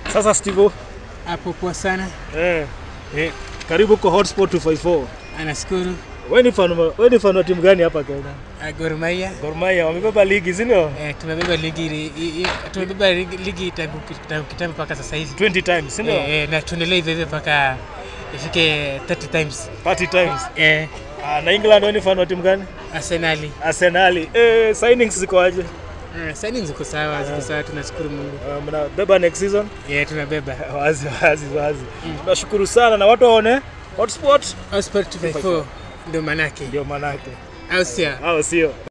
Sasa Steve, Hapo poa sana, eh, eh, karibu kwa Hotspot 254. anashukuru. Wewe ni fan wa- wewe ni fan wa timu gani hapa Kenya? Ah, Gor Mahia Gor Mahia wamebeba ligi, si ndio? eh, tumebeba ligi i- i- i- tumebeba ligi, ligi tangu tangu kitambo mpaka sasa hivi 20 times, si ndio? eh, eh, na tuendelee hivyo hivyo mpaka ifike 30 times 30 times. eh, Ah, na England wewe ni fan wa timu gani? Arsenali Arsenal. Eh, signings ziko aje? eh, signings ziko sawa, ziko sawa, tunashukuru Mungu Uh, mnabeba next season? eh, tunabeba Wazi wazi wazi. Tunashukuru sana na watu waone Hotspot Sport 254 ndio manake, ndio manake. au sio? Au sio?